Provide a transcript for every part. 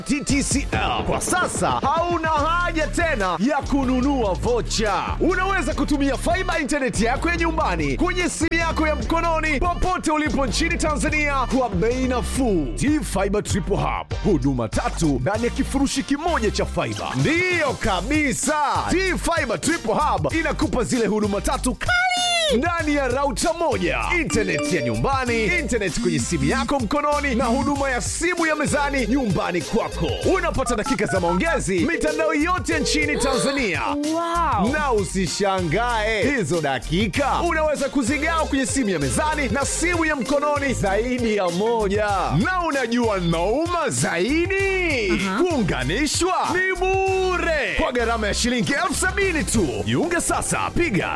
TTCL. Kwa sasa hauna haja tena ya kununua vocha. Unaweza kutumia faiba intaneti yako ya nyumbani kwenye simu yako ya mkononi popote ulipo nchini Tanzania kwa bei nafuu. T-Fiber Triple Hub, huduma tatu ndani ya kifurushi kimoja cha faiba. Ndiyo kabisa, T-Fiber Triple Hub inakupa zile huduma tatu kali ndani ya rauta moja, intaneti ya nyumbani, intaneti kwenye simu yako mkononi, na huduma ya simu ya mezani nyumbani kwako. Unapata dakika za maongezi mitandao yote nchini Tanzania. Wow. Na usishangae hizo dakika unaweza kuzigawa kwenye simu ya mezani na simu ya mkononi zaidi ya moja. Na unajua nauma zaidi, kuunganishwa ni bure kwa gharama ya shilingi elfu sabini tu. Jiunge sasa, piga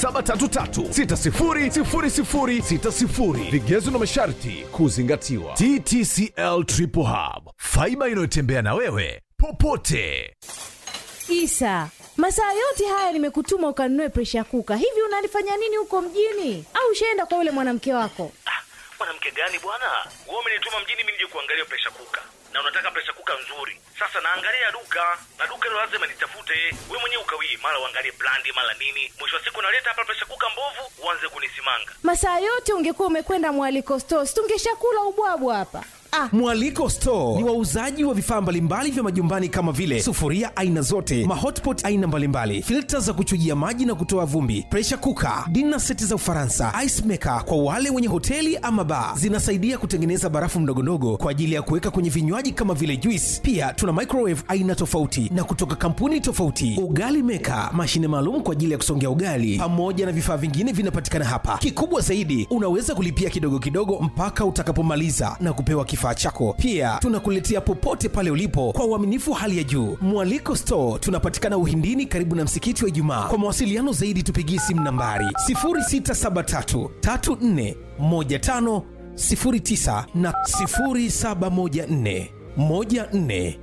0733600060. Vigezo na masharti kuzingatiwa. TTCL Triple Hub, faiba inayotembea na wewe popote. Isa, masaa yote haya nimekutuma ukanunue presha kuka. Hivi unalifanya nini huko mjini? Au ushaenda kwa yule mwanamke wako? Ah, mwanamke gani bwana? Wewe umenituma mjini mimi nije kuangalia presha kuka, na unataka presha kuka nzuri. Sasa naangalia duka na duka hilo lazima nitafute. Wewe mwenyewe ukawii, mara uangalie brandi, mara nini. Mwisho wa siku naleta hapa presha kuka mbovu, uanze kunisimanga. Masaa yote ungekuwa umekwenda mwaliko stores, tungeshakula ubwabwa hapa. Ah, Mwaliko Store ni wauzaji wa vifaa mbalimbali vya majumbani kama vile sufuria aina zote, mahotpot aina mbalimbali, filta za kuchujia maji na kutoa vumbi, pressure cooker, dinner seti za Ufaransa, ice maker kwa wale wenye hoteli ama bar. Zinasaidia kutengeneza barafu ndogondogo kwa ajili ya kuweka kwenye vinywaji kama vile juice. Pia tuna microwave aina tofauti na kutoka kampuni tofauti, ugali maker, mashine maalum kwa ajili ya kusongea ugali, pamoja na vifaa vingine vinapatikana hapa. Kikubwa zaidi, unaweza kulipia kidogo kidogo mpaka utakapomaliza na kupewa kifaa chako. Pia tunakuletea popote pale ulipo kwa uaminifu wa hali ya juu. Mwaliko Store tunapatikana Uhindini, karibu na msikiti wa Ijumaa. Kwa mawasiliano zaidi, tupigie simu nambari 0673 34 15 09 na 0714 14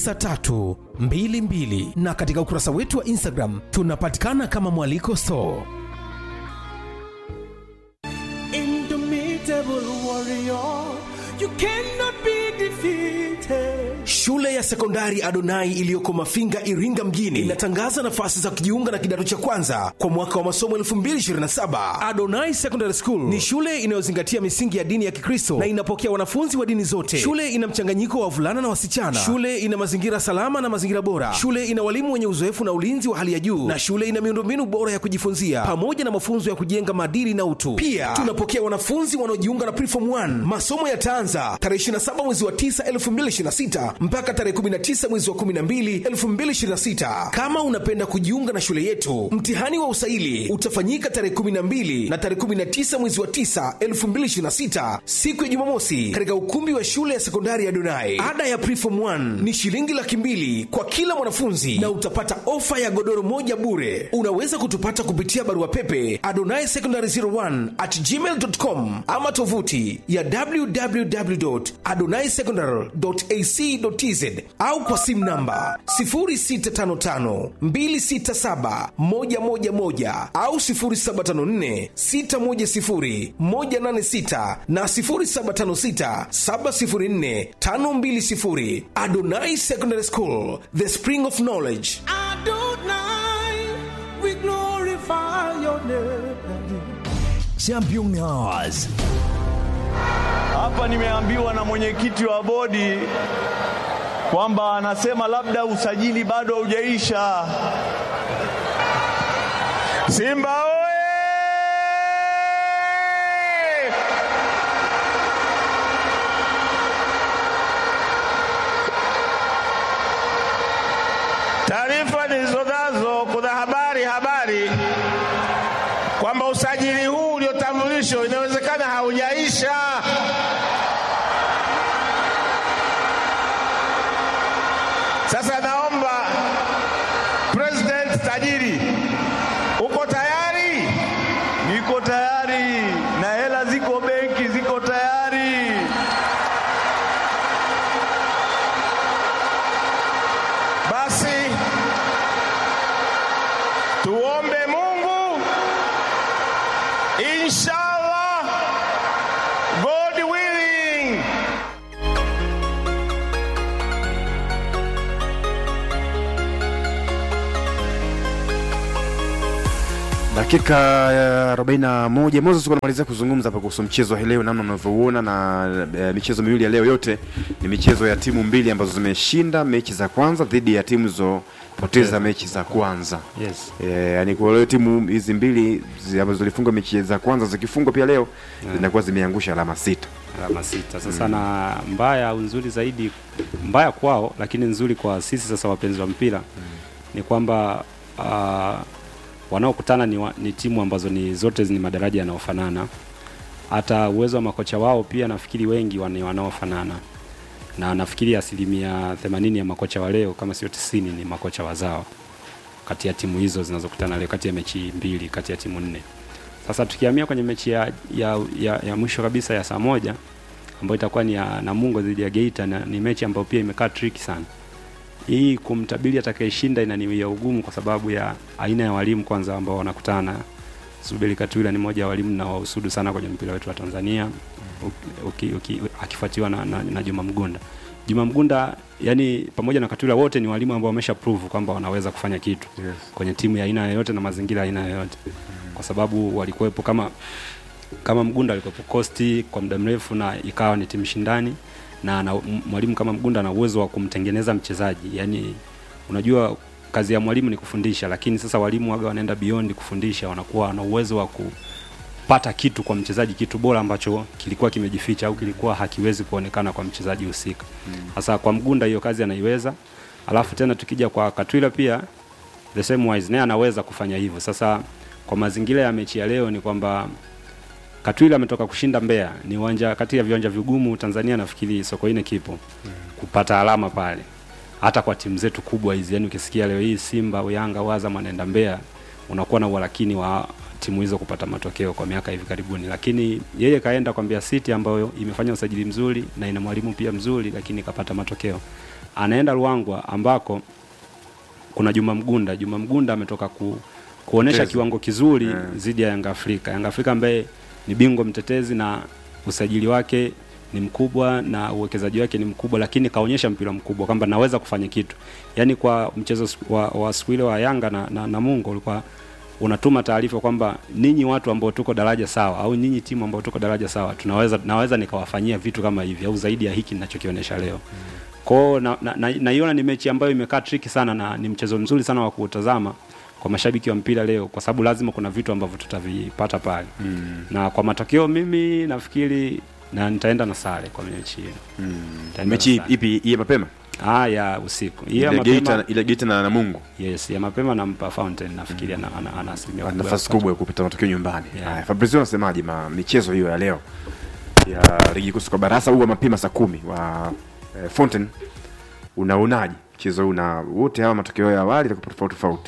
9322 na katika ukurasa wetu wa Instagram tunapatikana kama Mwaliko Store. Indomitable warrior, you cannot be defeated. Shule ya sekondari Adonai iliyoko Mafinga, Iringa mjini inatangaza nafasi za kujiunga na kidato cha kwanza kwa mwaka wa masomo 2027. Adonai Secondary School ni shule inayozingatia misingi ya dini ya Kikristo na inapokea wanafunzi wa dini zote. Shule ina mchanganyiko wa wavulana na wasichana. Shule ina mazingira salama na mazingira bora. Shule ina walimu wenye uzoefu na ulinzi wa hali ya juu, na shule ina miundombinu bora ya kujifunzia pamoja na mafunzo ya kujenga maadili na utu. Pia tunapokea wanafunzi wanaojiunga na Preform 1. Masomo yataanza tarehe 27 mwezi wa 9 2026 mpaka tarehe 19 mwezi wa 12 2026. Kama unapenda kujiunga na shule yetu, mtihani wa usaili utafanyika tarehe 12 na tarehe 19 mwezi wa 9 2026, siku ya Jumamosi, katika ukumbi wa shule ya sekondari ya Donai. Ada ya Preform 1 ni shilingi laki mbili kwa kila mwanafunzi na utapata ofa ya godoro moja bure. Unaweza kutupata kupitia barua pepe adonai secondary 01 at gmail.com ama tovuti ya www.adonaisecondary.ac.tz au kwa simu namba 0655267111 au 0754610186 na 0756704520. Adonai Secondary School, the spring of knowledge. Adonai, we glorify your name. Championnats. Hapa nimeambiwa na mwenyekiti wa bodi kwamba anasema labda usajili bado haujaisha. Simba oye! Taarifa nilizonazo, kuna habari habari kwamba usajili huu uliotambulishwa inawezekana haujaisha. Sasa naomba President tajiri, uko tayari? Niko tayari na hela ziko benki, ziko tayari. Basi tuombe Mungu, inshallah, God willing. dakika ya 41 Moses kunamalizia kuzungumza hapa kuhusu mchezo wa leo namna mnavyouona na e, michezo miwili ya leo yote ni michezo ya timu mbili ambazo zimeshinda mechi za kwanza dhidi ya timu zilizopoteza mechi za kwanza Yes. e, yani kwa leo timu hizi mbili zi- ambazo zilifunga mechi za kwanza zikifungwa pia leo zinakuwa zimeangusha alama sita alama sita sasa na mbaya au nzuri zaidi mbaya kwao lakini nzuri kwa sisi sasa wapenzi wa mpira ni kwamba uh, wanaokutana ni, wa, ni timu ambazo ni zote ni madaraja yanayofanana hata uwezo wa makocha wao pia nafikiri wengi wa- ni wanaofanana na nafikiri asilimia 80 ya makocha wa leo kama sio 90 ni makocha wazao kati ya timu hizo zinazokutana leo kati ya mechi mbili kati ya timu nne sasa tukihamia kwenye mechi ya, ya, ya, ya mwisho kabisa ya saa moja ambayo itakuwa ni ya Namungo dhidi ya Geita na ni mechi ambayo pia imekaa tricky sana. Hii kumtabiri atakayeshinda inaniwia ugumu kwa sababu ya aina ya walimu kwanza ambao wanakutana. Zuberi Katwila ni mmoja wa walimu na wahusudu sana kwenye mpira wetu wa Tanzania uki, uki, uki, akifuatiwa na, na, na Juma Mgunda. Juma Mgunda yani pamoja na Katwila wote ni walimu ambao wamesha prove kwamba wanaweza kufanya kitu Yes. kwenye timu ya aina yoyote na mazingira ya aina yoyote, kwa sababu walikuwepo kama kama Mgunda alikuwepo Costi kwa muda mrefu na ikawa ni timu shindani, na na m- mwalimu kama Mgunda ana uwezo wa kumtengeneza mchezaji. Yani unajua kazi ya mwalimu ni kufundisha, lakini sasa walimu waga wanaenda beyond kufundisha, wanakuwa na uwezo wa kupata kitu kwa mchezaji, kitu bora ambacho kilikuwa kimejificha au kilikuwa hakiwezi kuonekana kwa mchezaji husika. Sasa kwa Mgunda hiyo kazi anaiweza, alafu tena tukija kwa Katwila pia the same wise naye anaweza kufanya hivyo. Sasa kwa mazingira ya mechi ya leo ni kwamba Katwila ametoka kushinda Mbeya, ni uwanja kati ya viwanja vigumu Tanzania, nafikiri Sokoine kipo kupata alama pale, hata kwa timu zetu kubwa hizi. Yani ukisikia leo hii Simba, Yanga, Azam anaenda Mbeya, unakuwa na uhalakini wa timu hizo kupata matokeo kwa miaka hivi karibuni, lakini yeye kaenda kwa Mbeya City ambayo imefanya usajili mzuri na ina mwalimu pia mzuri, lakini kapata matokeo. Anaenda Ruangwa ambako kuna Juma Mgunda. Juma Mgunda ametoka ku, kuonesha Mtetezi. kiwango kizuri Yeah. dhidi ya Yanga Afrika. Yanga Afrika ambaye ni bingwa mtetezi na usajili wake ni mkubwa na uwekezaji wake ni mkubwa, lakini kaonyesha mpira mkubwa kwamba naweza kufanya kitu. Yaani kwa mchezo s- wa, wa siku ile wa Yanga na, na, na Mungo ulikuwa unatuma taarifa kwamba ninyi watu ambao tuko daraja sawa au ninyi timu ambao tuko daraja sawa tunaweza naweza nikawafanyia vitu kama hivi au zaidi ya hiki ninachokionyesha leo. Kwao naiona na, na, naiona ni mechi ambayo imekaa tricky sana na ni mchezo mzuri sana wa kuutazama kwa mashabiki wa mpira leo, kwa sababu lazima kuna vitu ambavyo tutavipata pale mm. na kwa matokeo mimi nafikiri na nitaenda na sare kwa mechi hiyo Nitaenda mechi na sare. ipi hii ya mapema Ah, ya usiku hii ya ile Geita mapema ile Geita na Namungo yes, ya mapema nampa Fountain nafikiri ana, ana, ana asilimia Wana kubwa ya nafasi kupata. kubwa ya kupata matokeo nyumbani. Yeah. Haya, Fabrizio unasemaje ma michezo hiyo ya leo ya ligi kuu soka barasa huwa mapema saa kumi wa eh, Fountain, unaonaje mchezo huu na wote hawa matokeo ya awali yatakuwa tofauti tofauti?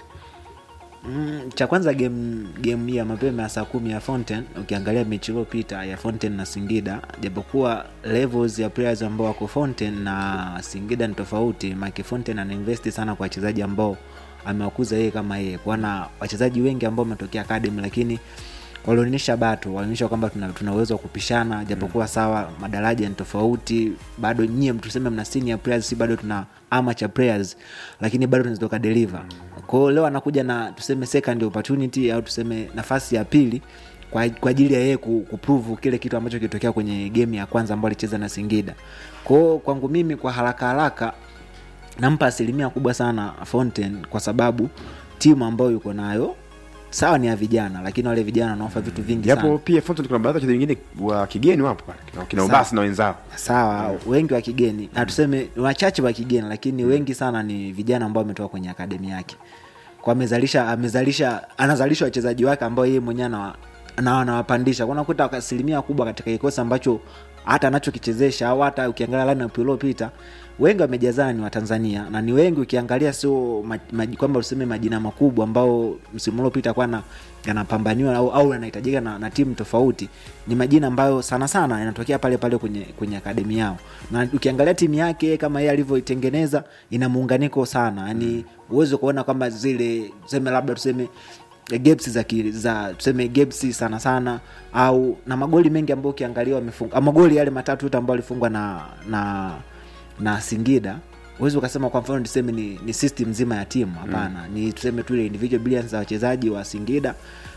Mm, cha kwanza game game hii ya mapema ya saa kumi ya Fountain, ukiangalia mechi iliyopita ya Fountain na Singida, japokuwa levels ya players ambao wako Fountain na Singida ni tofauti, maana Fountain anainvest sana kwa wachezaji ambao amewakuza yeye kama yeye, kwana wachezaji wengi ambao wametokea academy, lakini walionyesha bato, walionyesha kwamba tuna, tuna uwezo wa kupishana, japokuwa sawa madaraja ni tofauti, bado nyie tuseme mna senior players, si bado tuna amateur players, lakini bado tunaweza tukadeliver. Kwa hiyo leo anakuja na tuseme second opportunity au tuseme nafasi ya pili kwa, kwa ajili ya yeye ku- kuprove kile kitu ambacho kilitokea kwenye game ya kwanza ambayo alicheza na Singida. Kwa hiyo kwangu mimi kwa haraka haraka nampa asilimia kubwa sana Fountain kwa sababu timu ambayo yuko nayo sawa ni ya vijana, lakini wale vijana wanaofa vitu vingi Japo sana. pia Fountain kuna baadhi ya wachezaji wengine wa kigeni wapo pale, kina- kina Sawa. Ubasi na wenzao. sawa wengi wa kigeni na tuseme ni wachache wa kigeni lakini wengi sana ni vijana ambao wametoka kwenye akademi yake kwa amezalisha amezalisha anazalisha wachezaji wake ambao yeye mwenyewe anawa- na anawapandisha Kwa unakuta kwa asilimia kubwa katika kikosi ambacho hata anachokichezesha au hata ukiangalia lineup iliyopita wengi wamejazana ni watanzania na ni wengi ukiangalia sio ma, ma, kwamba useme majina makubwa ambao msimu uliopita kwa na yanapambaniwa au, au yanahitajika na, na timu tofauti ni majina ambayo sana sana yanatokea pale pale kwenye kwenye akademi yao na ukiangalia timu yake kama yeye alivyoitengeneza ina muunganiko sana yani uweze kuona kwamba zile tuseme labda tuseme eh, gaps za, ki, za tuseme gaps sana sana au na magoli mengi ambayo ukiangalia wamefunga ah, magoli yale matatu yote ambayo alifungwa na na na Singida huwezi ukasema kwa mfano tuseme ni, ni system nzima ya timu hapana mm. ni tuseme tu ile individual brilliance za wachezaji wa Singida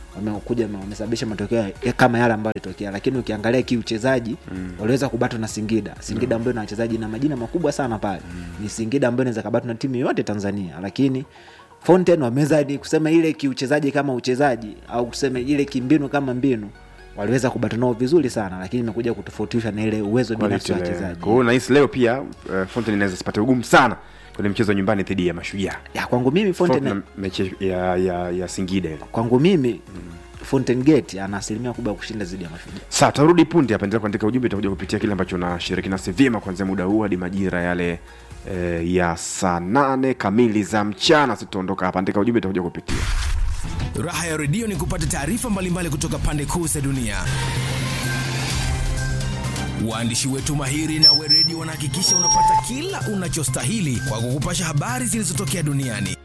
wamekuja wame- wamesababisha matokeo ya- kama yale ambayo yalitokea lakini ukiangalia kiuchezaji mm. waliweza kubatwa na singida singida ambayo ina wachezaji na majina makubwa sana pale mm. ni singida ambayo inaweza kabatwa na timu yoyote tanzania lakini fountain wameweza ni kusema ile kiuchezaji kama uchezaji au kusema ile kimbinu kama mbinu waliweza kubata nao vizuri sana lakini imekuja kutofautisha na ile uwezo binafsi wa wachezaji kwa hiyo nahisi leo pia uh, Fountain inaweza sipate ugumu sana kwenye mchezo wa nyumbani dhidi ya mashujaa ya kwangu mimi Fountain, Tofauti na mechi ya, ya, ya singida ile kwangu mimi fountain gate ana asilimia kubwa ya kushinda zidi ya mashujaa saa tarudi punde hapa endelea kuandika ujumbe itakuja kupitia kile ambacho unashiriki nasi vyema kuanzia muda huu hadi majira yale eh, ya saa nane kamili za mchana sitaondoka hapa andika ujumbe itakuja kupitia Raha ya redio ni kupata taarifa mbalimbali kutoka pande kuu za dunia. Waandishi wetu mahiri na weredi wanahakikisha unapata kila unachostahili kwa kukupasha habari zilizotokea duniani.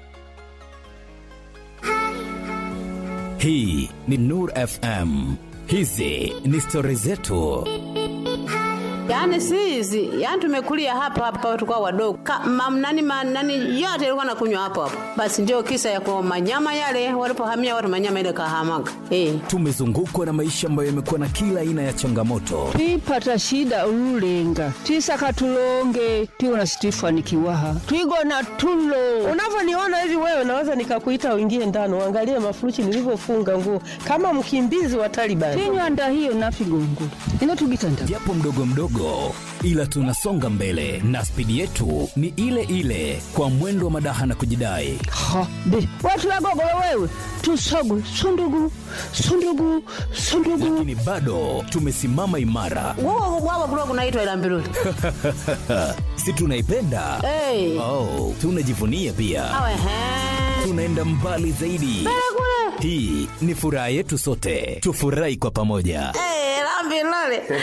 Hii ni Nur FM. Hizi ni stori zetu. Yaani si hizi, yaani tumekulia hapa hapa tulikuwa wadogo. Ka, mam, nani, ma, nani yote ilikuwa nakunywa hapo hapo. Basi ndio kisa ya kwa manyama yale walipohamia watu manyama ile kahamaga. Eh. Tumezungukwa na maisha ambayo yamekuwa na kila aina ya changamoto, twipata shida ululenga twisaka tulonge tiwona situifanikiwaha twigona tulo unavyoniona hivi wewe naweza nikakuita uingie ndani uangalie mafuruchi nilivyofunga nguo kama mkimbizi wa Taliban. tinywanda hiyo nafigongo ino tugitanda japo mdogo mdogo, ila tunasonga mbele na spidi yetu ni ile ile, kwa mwendo wa madaha na kujidai. ha be watu wagogolo wewe tusogwe sundugu sundugu sundugu Lakini bado tumesimama imara, Wao wao kulikuwa kunaitwa ila mbiruli. si tunaipenda? Eh. Oh, tunajivunia pia, Awe he. tunaenda mbali zaidi. Hii ni furaha yetu sote, tufurahi kwa pamoja. Eh, la mbiruli.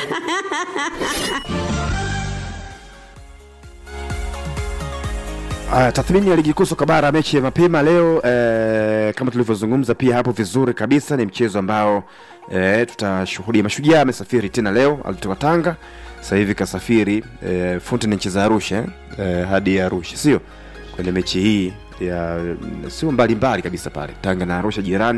Uh, tathmini ya ligi kuu soka bara mechi ya mapema leo eh, kama tulivyozungumza pia hapo vizuri kabisa ni mchezo ambao eh, tutashuhudia mashujaa amesafiri tena leo alitoka tanga sasa hivi kasafiri eh, Fountain anacheza arusha eh, hadi arusha sio kwenye mechi hii ya sio mbali mbali kabisa pale tanga na arusha jirani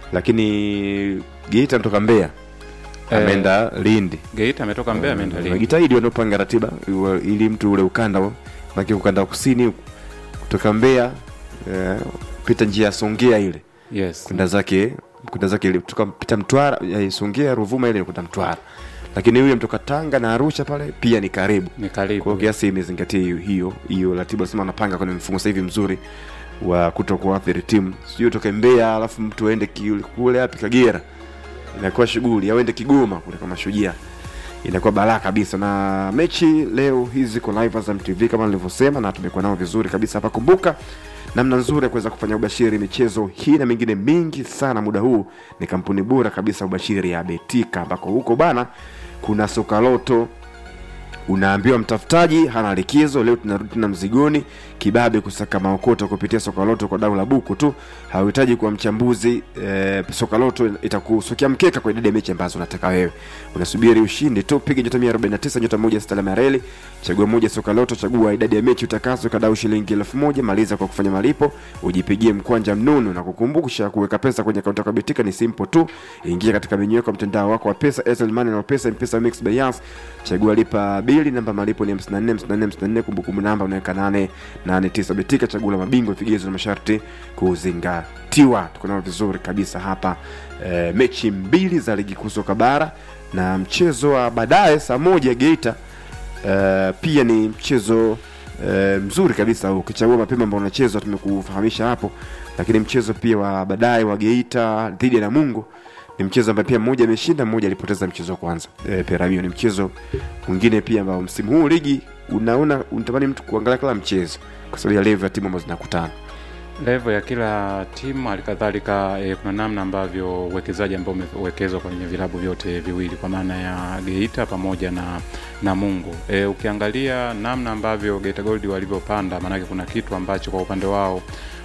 lakini geita anatoka mbeya Eh, ameenda lindi Geita ametoka Mbeya ameenda Lindi. Wajitahidi wanaopanga ratiba iwa- ili mtu ule ukanda maki ukanda wa kusini huku, kutoka Mbeya eh, pita njia ya Songea ile Yes. kwenda zake kwenda zake ile kutoka pita Mtwara eh, Songea Ruvuma ile kwenda Mtwara, lakini huyo mtoka Tanga na Arusha pale pia ni karibu Ni karibu. kwa kiasi imezingatia hiyo hiyo hiyo ratiba, sema anapanga kwenye mfumo sasa hivi mzuri wa kuto kuathiri timu, sio utoke Mbeya alafu mtu aende ki- kule hapi Kagera, inakuwa shughuli au aende Kigoma kule kama Mashujaa inakuwa balaa kabisa na mechi leo hizi ziko live Azam TV kama nilivyosema na tumekuwa nao vizuri kabisa hapa kumbuka namna nzuri ya kuweza kufanya ubashiri michezo hii na mingine mingi sana muda huu ni kampuni bora kabisa ubashiri ya betika ambako huko bana kuna sokaloto unaambiwa mtafutaji hana likizo leo tunarudi tena mzigoni kibabe kusaka maokoto kupitia sokaloto kwa dau la buku tu hauhitaji kuwa mchambuzi e, sokaloto itakusukia mkeka kwa idadi ya mechi ambazo unataka wewe unasubiri ushindi tu piga nyota 149 nyota moja sita alama ya reli chagua moja sokaloto chagua idadi ya mechi utakazo kadau shilingi elfu moja maliza kwa kufanya malipo ujipigie mkwanja mnono na kukumbusha kuweka pesa kwenye akaunti yako ya betika ni simple tu ingia katika menyu yako ya mtandao wako wa pesa Airtel Money na pesa mpesa mix by Yas chagua lipa bili namba malipo ni 54 54 54 kumbukumbu namba unaweka 889 betika chagua la mabingwa vigezo na masharti kuzingatiwa tuko nao vizuri kabisa hapa e, mechi mbili za ligi kuu soka bara na mchezo wa baadaye saa moja Geita e, pia ni mchezo e, mzuri kabisa ukichagua mapema ambao unachezwa tumekufahamisha hapo lakini mchezo pia wa baadaye wa Geita dhidi ya Namungo ni mchezo ambaye pia mmoja ameshinda mmoja alipoteza mchezo wa kwanza e, Peramio ni mchezo mwingine pia ambao msimu huu ligi unaona unatamani mtu kuangalia kila mchezo kwa sababu ya level ya timu ambazo zinakutana level ya kila timu halikadhalika eh, kuna namna ambavyo uwekezaji ambao umewekezwa kwenye vilabu vyote viwili kwa maana ya Geita pamoja na Namungo. E, ukiangalia namna ambavyo Geita Gold walivyopanda, maanake kuna kitu ambacho kwa upande wao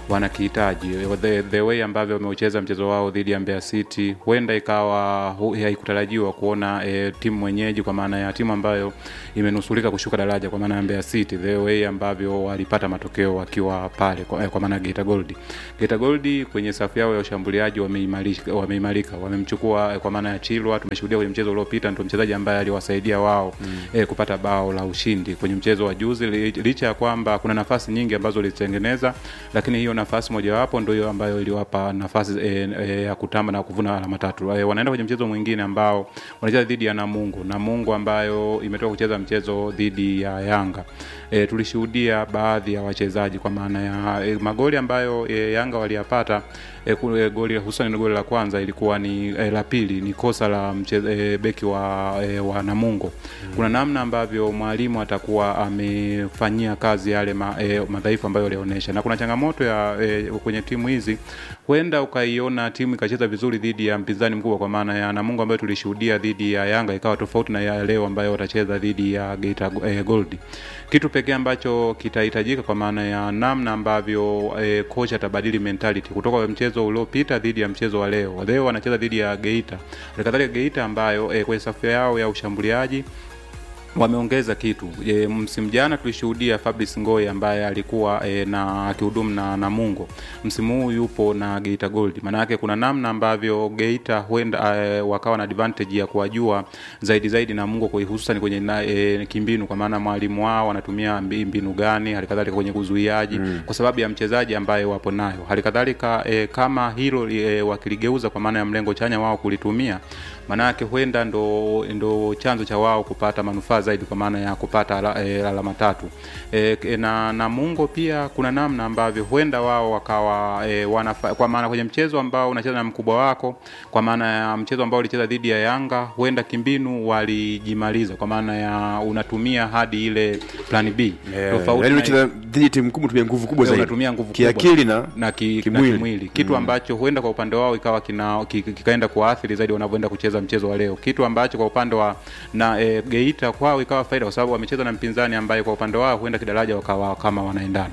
wanakihitaji the, the way ambavyo wameucheza mchezo wao dhidi ya Mbeya City huenda ikawa hu- haikutarajiwa kuona e, timu mwenyeji kwa maana ya timu ambayo imenusulika kushuka daraja kwa maana ya Mbeya City the way ambavyo walipata matokeo wakiwa pale kwa, eh, kwa maana ya Geita Gold. Geita Gold kwenye safu yao ya ushambuliaji wameimarika wameimarika wamemchukua eh, kwa maana ya Chilwa tumeshuhudia kwenye mchezo uliopita ndio mchezaji ambaye aliwasaidia wao mm. eh, kupata bao la ushindi kwenye mchezo wa juzi li- licha ya kwamba kuna nafasi nyingi ambazo walizitengeneza lakini hiyo nafasi mojawapo ndio hiyo ambayo iliwapa nafasi e, e, ya kutamba na kuvuna alama tatu e, wanaenda kwenye mchezo mwingine ambao wanacheza dhidi ya Namungo Namungo ambayo imetoka kucheza mchezo dhidi ya Yanga e, tulishuhudia baadhi ya wachezaji kwa maana ya e, magoli ambayo e, Yanga waliyapata e, ku- e, goli hususan goli la kwanza ilikuwa ni e, la pili ni kosa la mche, e, beki wa, e, wa Namungo mm. kuna namna ambavyo mwalimu atakuwa amefanyia kazi yale ma, e, madhaifu ambayo alionyesha na kuna changamoto ya e, kwenye timu hizi huenda ukaiona timu ikacheza vizuri dhidi ya mpinzani mkubwa kwa maana ya Namungo ambayo tulishuhudia dhidi ya Yanga ikawa tofauti na ya leo ambayo watacheza dhidi ya Geita e, Gold kitu pekee ambacho kitahitajika kwa maana ya namna ambavyo e, kocha atabadili mentality kutoka kwa mchezo uliopita dhidi ya mchezo wa leo. Leo wanacheza dhidi ya Geita, halikadhalika Geita ambayo e, kwenye safu yao ya ushambuliaji wameongeza kitu e, msimu jana tulishuhudia Fabrice Ngoy ambaye alikuwa e, na akihudumu na Namungo. Msimu huu yupo na Geita Gold. Maana yake kuna namna ambavyo Geita huenda e, wakawa na advantage ya kuwajua zaidi zaidi Namungo kwa hususan kwenye na, e, kimbinu kwa maana mwalimu wao anatumia mbi- mbinu gani, halikadhalika kwenye kuzuiaji mm. kwa sababu ya mchezaji ambaye wapo nayo. Halikadhalika e, kama hilo e, wakiligeuza kwa maana ya mlengo chanya wao kulitumia maanake huenda ndo, ndo chanzo cha wao kupata manufaa zaidi kwa maana ya kupata ala, e, alama tatu e, e, na Namungo pia kuna namna ambavyo huenda wao wakawa e, wanafa, kwa maana kwenye mchezo ambao unacheza na mkubwa wako kwa maana ya mchezo ambao ulicheza dhidi ya Yanga huenda kimbinu walijimaliza kwa maana ya unatumia hadi ile plan B yaani na- unacheza dhidi ya timu kubwa tumia nguvu kubwa Eh, zaidi unatumia nguvu kiakili kubwa. na na, ki, kimwili. na kimwili kitu Mm. ambacho huenda kwa upande wao ikawa kina ki- ki- kikaenda kuathiri zaidi wanavyoenda kucheza mchezo wa leo kitu ambacho kwa upande wa na e, Geita kwao ikawa faida kwa sababu wamecheza na mpinzani ambaye kwa upande wao huenda kidaraja wakawa kama wanaendana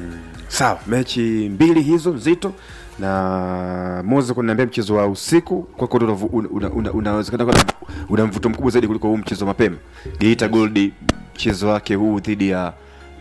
sawa mechi mbili hizo nzito na Moses kuniambia mchezo wa usiku kwako ndo unavu- una- una- una- unawezekana kuwa na- una mvuto mkubwa zaidi kuliko huu mchezo wa mapema Geita Gold mchezo wake huu dhidi ya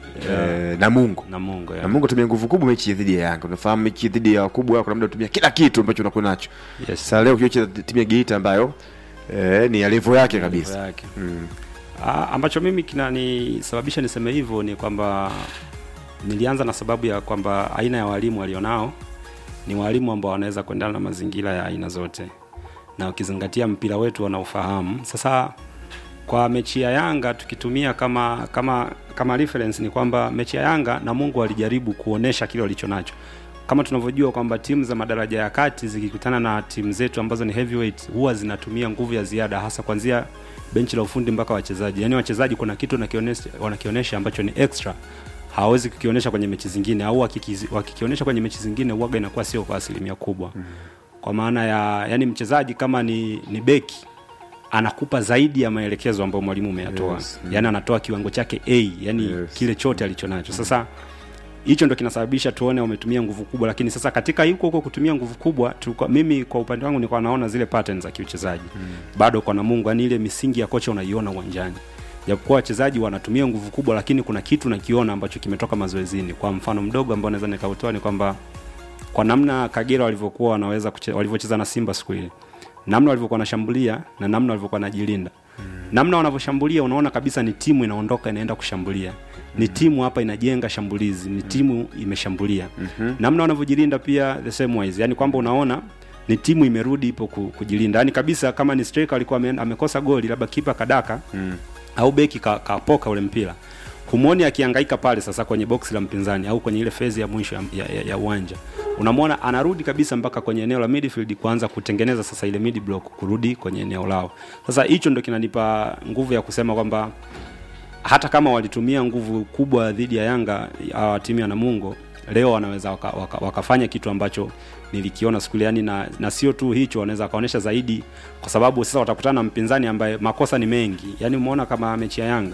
eh, Namungo Namungo ya. Namungo tumia nguvu kubwa mechi dhidi ya Yanga unafahamu mechi dhidi ya wakubwa wako labda utumia kila kitu ambacho unakuwa nacho Yes. sasa leo ukiocheza timu ya Geita ambayo eh, ni ya level yake kabisa Level yake. mm. Ah, ambacho mimi kinanisababisha niseme hivyo ni kwamba nilianza na sababu ya kwamba aina ya walimu walionao ni walimu ambao wanaweza kuendana na mazingira ya aina zote na ukizingatia mpira wetu wanaofahamu sasa kwa mechi ya yanga tukitumia kama kama kama reference ni kwamba mechi ya yanga na mungu alijaribu kuonesha kile walicho nacho kama tunavyojua kwamba timu za madaraja ya kati zikikutana na timu zetu ambazo ni heavyweight huwa zinatumia nguvu ya ziada hasa kuanzia benchi la ufundi mpaka wachezaji yaani wachezaji kuna kitu wanakionesha, wanakionesha ambacho ni extra hawawezi kukionyesha kwenye mechi zingine au wakikizi- wakikionyesha kwenye mechi zingine uwaga inakuwa sio kwa asilimia kubwa mm. kwa maana ya yani mchezaji kama ni, ni beki anakupa zaidi ya maelekezo ambayo mwalimu umeyatoa Yes, mm. yani anatoa kiwango chake a yani yes. kile chote alichonacho sasa hicho ndo kinasababisha tuone wametumia nguvu kubwa lakini sasa katika huko huko kutumia nguvu kubwa tulikuwa, mimi kwa upande wangu nilikuwa naona zile patterns za kiuchezaji mm. bado kwa namungu yani ile misingi ya kocha unaiona uwanjani japokuwa wachezaji wanatumia nguvu kubwa lakini kuna kitu nakiona ambacho kimetoka mazoezini kwa mfano mdogo ambao naweza nikautoa ni kwamba kwa namna kagera walivyokuwa wanaweza kuche- walivyocheza na simba siku ile namna walivyokuwa wanashambulia na namna walivyokuwa wanajilinda mm. namna wanavyoshambulia unaona kabisa ni timu inaondoka inaenda kushambulia ni timu hapa inajenga shambulizi ni timu imeshambulia Mhm. namna wanavyojilinda pia the same wise yani kwamba unaona ni timu imerudi ipo ku- kujilinda yani kabisa kama ni striker alikuwa ame- amekosa goli labda kipa kadaka mm. au beki ka- kapoka ule mpira humwoni akihangaika pale sasa kwenye boksi la mpinzani au kwenye ile fezi ya mwisho ya, ya, ya, ya uwanja unamwona anarudi kabisa mpaka kwenye eneo la midfield kuanza kutengeneza sasa ile mid block kurudi kwenye eneo lao sasa hicho ndo kinanipa nguvu ya kusema kwamba hata kama walitumia nguvu kubwa dhidi ya yanga hawa timu ya namungo leo wanaweza waka, waka, wakafanya kitu ambacho nilikiona siku ile yani na, na sio tu hicho wanaweza wakaonyesha zaidi kwa sababu sasa watakutana na mpinzani ambaye makosa ni mengi yani umeona kama mechi ya yanga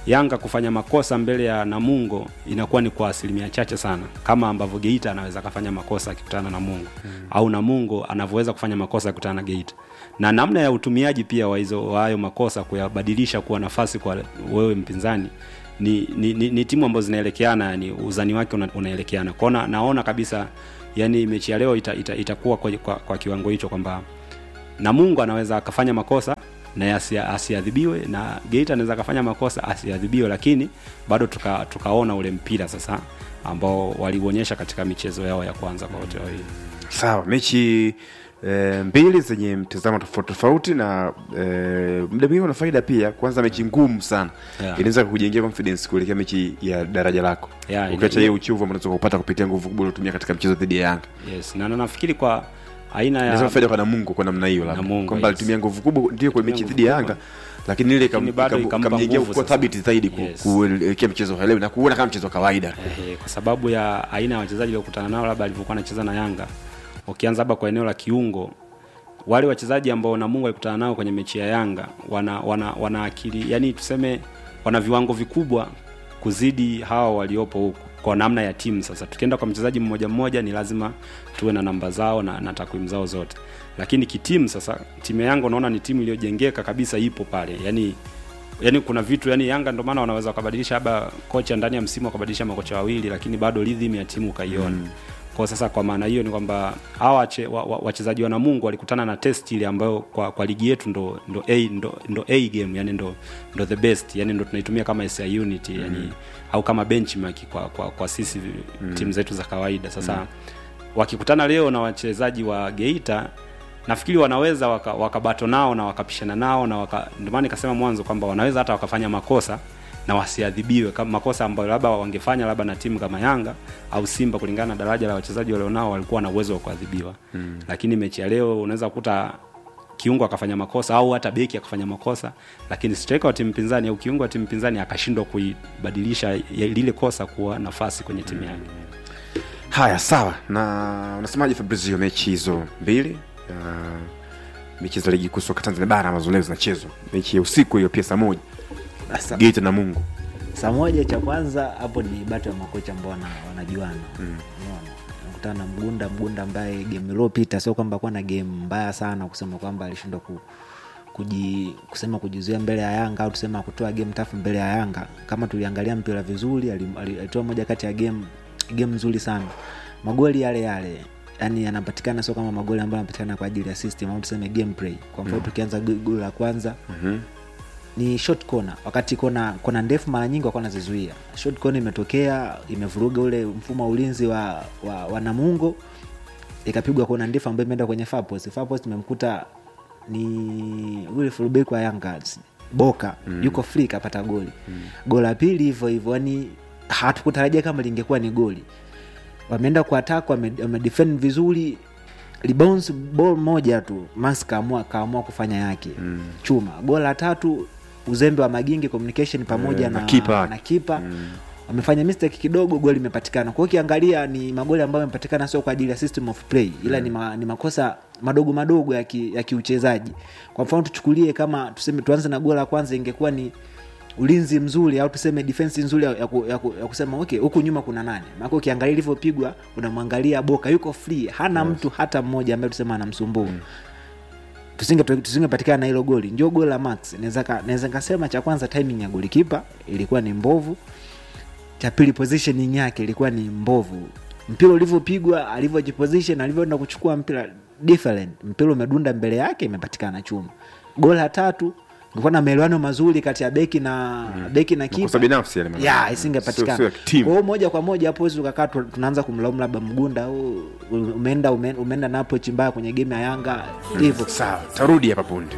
Yanga kufanya makosa mbele ya Namungo inakuwa ni kwa asilimia chache sana, kama ambavyo Geita anaweza akafanya makosa akikutana na Namungo mm. au Namungo anavyoweza kufanya makosa akikutana na Geita, na namna ya utumiaji pia wa hizo wa hayo makosa kuyabadilisha kuwa nafasi kwa wewe mpinzani ni, ni, ni, ni timu ambazo zinaelekeana, yani uzani wake una, unaelekeana kwao. na- Naona kabisa yani mechi ya leo ita, ita, itakuwa kwa, kwa, kwa kiwango hicho kwamba Namungo anaweza akafanya makosa na asi- asiadhibiwe na Geita anaweza akafanya makosa asiadhibiwe, lakini bado tuka, tukaona ule mpira sasa ambao waliuonyesha katika michezo yao ya kwanza kwa wote wawili. sawa mechi e, mbili zenye mtazamo tofauti tofauti na e, muda mwingine una faida pia kwanza mechi ngumu sana Yeah. inaweza kukujengea confidence kuelekea mechi ya daraja lako Yeah, ina- ukiacha hiyo uchovu ambao unaweza kupata kupitia nguvu kubwa uliotumia katika mchezo dhidi ya Yanga Yes, na na nafikiri kwa aina inaweza ya faida kwa Namungo kwa namna hiyo labda Namungo, kwamba yes. alitumia nguvu kubwa ndio kwa mechi dhidi ya Yanga lakini ile Lakini bado ikam- ikampa ikamjengea nguvu kuwa sasa. thabiti zaidi ku- Yes. kuelekea mchezo wa leo na kuona kama mchezo wa kawaida eh, kwa sababu ya aina ya wachezaji waliokutana nao, labda alivyokuwa anacheza na Yanga, ukianza labda kwa eneo la kiungo, wale wachezaji ambao Namungo alikutana nao kwenye mechi ya Yanga wana, wana, wana akili yani tuseme wana viwango vikubwa kuzidi hawa waliopo huku kwa namna ya timu. Sasa tukienda kwa mchezaji mmoja mmoja, ni lazima tuwe na namba zao na, na takwimu zao zote, lakini kitimu sasa, timu ya Yanga unaona ni timu iliyojengeka kabisa, ipo pale yani yani kuna vitu yani Yanga ndio maana wanaweza wakabadilisha labda kocha ndani ya msimu wakabadilisha makocha wawili, lakini bado rhythm ya timu ukaiona mm. Kwa sasa kwa maana hiyo ni kwamba hawa wache- wa- wa- wachezaji wa Namungo walikutana na test ile ambayo kwa, kwa ligi yetu ndo ndo A ndo, ndo A game yani ndo ndo the best yani ndo tunaitumia kama SI unit yani au kama benchmark kwa kwa, kwa sisi mm. timu zetu za kawaida sasa Mm. wakikutana leo na wachezaji wa Geita nafikiri wanaweza waka- wakabato nao na wakapishana nao na waka, ndio maana nikasema mwanzo kwamba wanaweza hata wakafanya makosa na wasiadhibiwe kama makosa ambayo labda wangefanya labda na timu kama Yanga au Simba kulingana na daraja la wachezaji walionao walikuwa na uwezo wa kuadhibiwa Mm. lakini mechi ya leo unaweza kukuta kiungo akafanya makosa au hata beki akafanya makosa lakini striker wa timu pinzani au kiungo wa timu pinzani akashindwa kuibadilisha ya- lile kosa kuwa nafasi kwenye timu yake haya sawa na unasemaje Fabrizio mechi hizo mbili uh, mechi za ligi kuu soka Tanzania bara ambazo leo zinachezwa mechi ya usiku hiyo pia saa moja Sasa- Geita na Mungu saa moja cha kwanza hapo ni bato ya makocha ambao wana- wanajuana mm. nakutana na mgunda mgunda ambaye game iliopita sio kwamba kuwa na game mbaya sana kusema kwamba alishindwa ku, kuji, kusema kujizuia mbele ya yanga au tusema kutoa game tafu mbele ya yanga kama tuliangalia mpira vizuri ali- ali- alitoa moja kati ya game game nzuri sana magoli yale yale yani yanapatikana sio kama magoli ambayo yanapatikana kwa ajili ya system au tuseme gameplay kwa mfano Mm. tukianza go- goli la kwanza Mhm. ni short corner wakati kona kona ndefu mara nyingi wakuwa nazizuia short corner imetokea imevuruga ule mfumo wa ulinzi wa, wa, wa namungo ikapigwa kona ndefu ambayo imeenda kwenye far post far post imemkuta ni ule fullback wa yanga boka Mm. yuko free kapata goli goli la pili hivyo hivyo yani hatukutarajia kama lingekuwa ni goli wameenda kwa attack wame, wame defend vizuri rebounds ball moja tu max kaamua kaamua kufanya yake Mm. chuma gol la tatu uzembe wa magingi communication pamoja Eh, na, na kipa. na kipa wamefanya mistake kidogo goli imepatikana kwa hiyo ukiangalia ni magoli ambayo yamepatikana sio kwa ajili ya system of play ila ni, ma, ni makosa madogo madogo ya, ki, ya kiuchezaji kwa mfano tuchukulie kama tuseme tuanze na goli la kwanza ingekuwa ni ulinzi mzuri au tuseme defense nzuri ya, ku, ya, ku, ya kusema okay huku nyuma kuna nane maana ukiangalia ilivyopigwa unamwangalia boka yuko free hana Yes. mtu hata mmoja ambaye tusema anamsumbua tusinge tusingepatikana na hilo goli ndio goli la max naweza ka- naweza nikasema cha kwanza timing ya golikipa ilikuwa ni mbovu cha pili positioning yake ilikuwa ni mbovu mpira ulivyopigwa alivyojiposition alivyoenda kuchukua mpira different mpira umedunda mbele yake imepatikana chuma goli la tatu kulikuwa na maelewano mazuri kati ya beki na beki na Makosa kipa binafsi yale maana. ya Sio- isingepatikana sio ya timu. kwa hiyo moja kwa moja hapo huwezi ukakaa tu- tunaanza kumlaumu labda mgunda "Oh, umeenda ume- umeenda na approach mbaya kwenye game ya yanga hivyo sawa tarudi hapa punde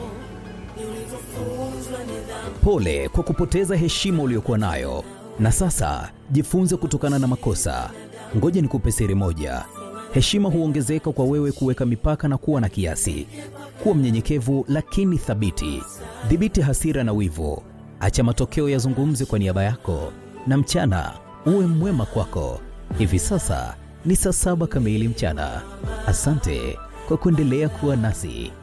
Pole kwa kupoteza heshima uliyokuwa nayo, na sasa jifunze kutokana na makosa. Ngoja nikupe siri moja: heshima huongezeka kwa wewe kuweka mipaka na kuwa na kiasi. Kuwa mnyenyekevu lakini thabiti. Dhibiti hasira na wivu, acha matokeo yazungumze kwa niaba yako, na mchana uwe mwema kwako. Hivi sasa ni saa saba kamili mchana. Asante kwa kuendelea kuwa nasi.